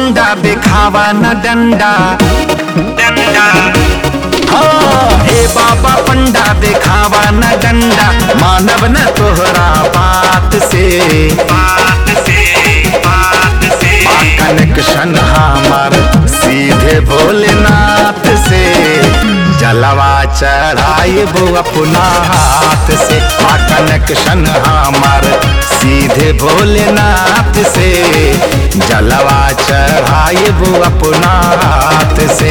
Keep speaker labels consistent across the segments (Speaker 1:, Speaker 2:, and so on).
Speaker 1: पंडा दिखावा न डंडा डंडा हाँ ए बाबा पंडा दिखावा न डंडा मानव न तोहरा बात से बात से बात से कनेक्शन हमार सीधे भोलेनाथ से जलवा चढ़ाए वो अपना हाथ से आ कनेक्शन हमार सीधे भोलेनाथ से जलवा चढ़ाए वो अपना हाथ से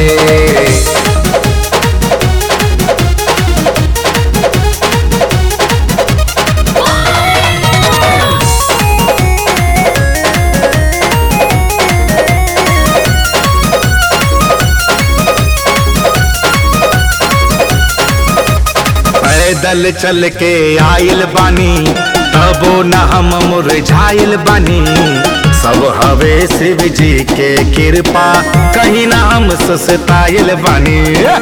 Speaker 1: पैदल चल के आइल बानी तबो न हम मुरझाइल बानी सब हवे शिव जी के कृपा कहीं ना हम सस्ताइल बानी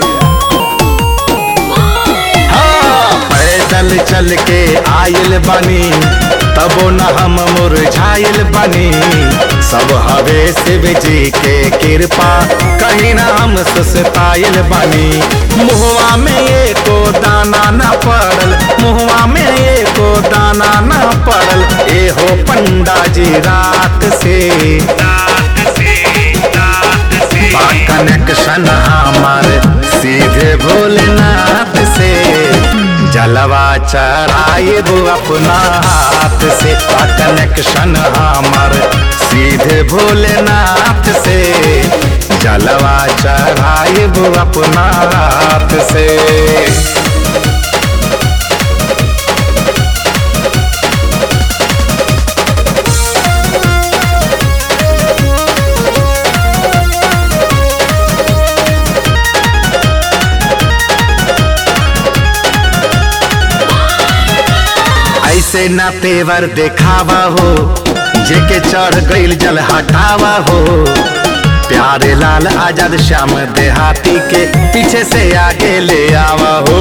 Speaker 1: हाँ, पैदल चल के आइल बानी तबो न हम मुरझाइल बानी सब हवे शिव जी के कृपा कहीं ना हम सस्ताइल बानी मुहवा में एको दाना न पड़ल मुहवा में एको दाना न पड़ल ए हो पंडा जी रात से बा कनेक्शन हमार सीधे भोलेनाथ से जलवा चढ़ाए वो अपना हाथ से बा कनेक्शन हमार सीधे भोलेनाथ से जलवा चढ़ाए वो अपना हाथ से ऐसे ना तेवर देखावा हो जेके चढ़ गईल जल हटावा हो प्यारे लाल आजाद श्याम देहाती के पीछे से आगे ले आवा हो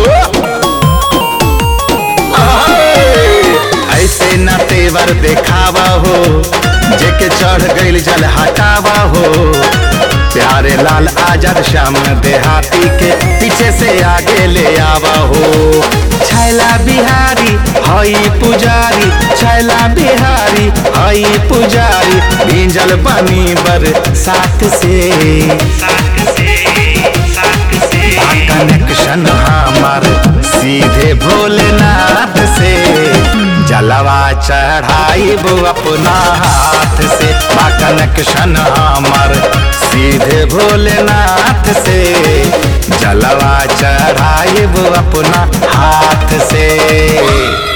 Speaker 1: ऐसे ना तेवर देखावा हो जेके चढ़ गईल जल हटावा हो प्यारे लाल आजाद श्याम देहाती के पीछे से आगे ले आवा हो छैला बिहारी हई पुजारी छैला बिहारी हई पुजारी भींजल बनी बर साथ से कनेक्शन हमार सीधे भोलेनाथ से जलवा चढ़ाई वो अपना हाथ से बा कनेक्शन हमार सीधे भोलेनाथ से जलवा चढ़ाई वो अपना हाथ से